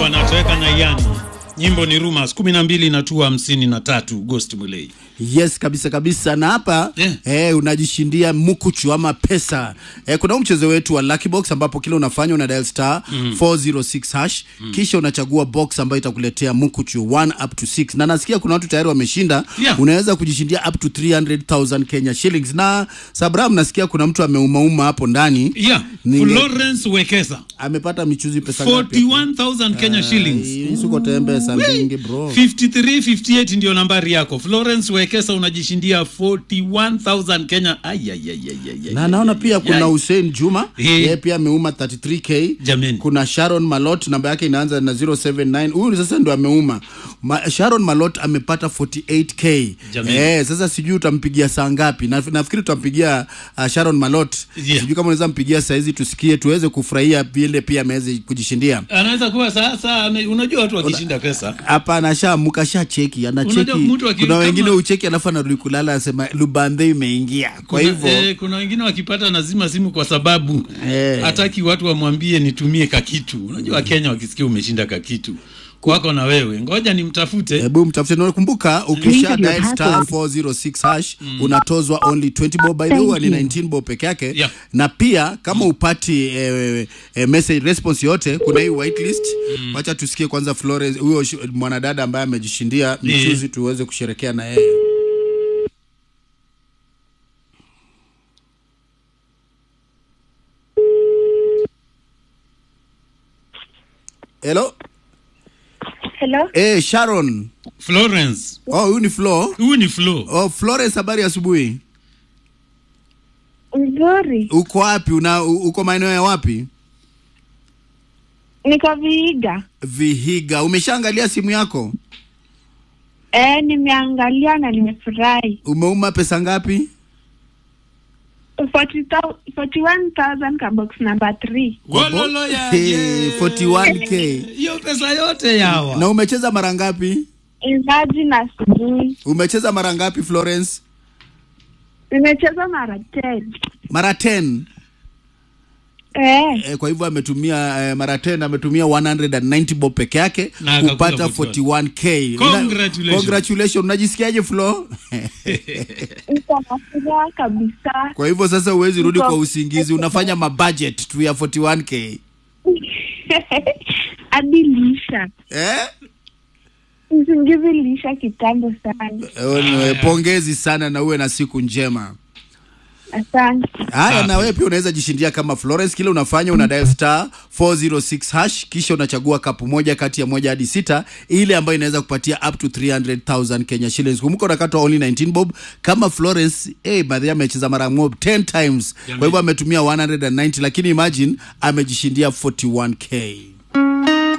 wanatoweka na yani nyimbo ni rumors kumi na mbili na tu hamsini na tatu Ghost Mulei. Yes, kabisa kabisa. Na hapa Yeah. eh, unajishindia mkuchu ama pesa eh, kuna huu mchezo wetu wa Lucky Box ambapo kila unafanya una dial star 406 hash kisha unachagua box ambayo itakuletea mkuchu 1 up to 6 na nasikia kuna watu tayari wameshinda. Yeah. Unaweza kujishindia up to 300,000 Kenya shillings. Na Sabram, nasikia kuna mtu ameumauma hapo ndani Yeah, Ninge- Florence Wekesa amepata michuzi pesa ngapi? 41,000 Kenya shillings. Hii Suko tembe sa mbingi bro. 53 58 ndio nambari yako. Florence Wekesa unajishindia 41,000 Kenya. Ay, ay, ay, ay, ay, na ay, naona ay, pia ay, kuna ay. Hussein Juma Eh. yeye pia ameuma 33k Jameni. kuna Sharon Malot namba yake inaanza na 079 huyu sasa ndo ameuma Ma, Sharon Malot amepata 48k Jameni. eh, sasa sijui utampigia saa ngapi na, nafikiri tutampigia uh, Sharon Malot Yeah. sijui kama unaweza mpigia saa hizi tusikie tuweze kufurahia vile pia ameweza kujishindia Anaweza kuwa sasa ame- unajua watu wakishinda pesa. hapa anashamuka sha cheki anacheki Unajua mtu aki- kuna kama- wengine ucheki alafu anarudi kulala anasema lubande imeingia kwa Kuna, hivyo eh, kuna wengine wakipata nazima simu kwa sababu Eh. hataki watu wamwambie nitumie kakitu. Unajua Wakenya wakisikia umeshinda kakitu kwako na wewe, ngoja nimtafute. hebu mtafute na kumbuka ukisha Enter your dial star password. 406 hash unatozwa only 20 bob by the Thank way ni you. 19 bob peke yake Yeah. na pia kama upati eh, eh, message response yote kuna hii whitelist wacha tusikie kwanza Flores huyo sh- mwanadada ambaye amejishindia michuzi tuweze kusherekea na yeye Hello Hello. eh Sharon Florence, oh huyu ni Flo huyu ni Flo. oh Flores habari ya asubuhi Nzuri. uko wapi una u- uko maeneo ya wapi Niko Viiga. Vihiga. Umeshaangalia simu yako? Eh, nimeangalia na nimefurahi. Umeuma pesa ngapi? 40,000 41,000 ka box number 3. Gololo ya Hey, 41k. hiyo pesa yote yawa. Na umecheza mara ngapi? Imagine asubuhi. Umecheza mara ngapi Florence? Nimecheza mara 10. Mara 10. Eh, E, kwa hivyo ametumia e, mara 10 ametumia 190 bob peke yake Na akakula kupata 41. 41k. Congratulations. Una- Congratulations. Unajisikiaje Flo? niko na furaha kabisa. kwa hivyo sasa huwezi rudi Niko- kwa usingizi, unafanya mabudget tu ya 41k. Hadi lisha. Eh? Usingizi lisha kitambo sana. E, pongezi sana na uwe na siku njema. Asante. Haya, Safi. na wewe pia unaweza jishindia kama Florence. Kile unafanya una dial star 406 hash, kisha unachagua kapu moja kati ya moja hadi sita, ile ambayo inaweza kupatia up to 300,000 Kenya shillings. Kumbuka unakatwa only 19 bob. Kama Florence eh, baadhi amecheza mara mob 10 times, kwa hivyo ametumia 190, lakini imagine amejishindia 41k.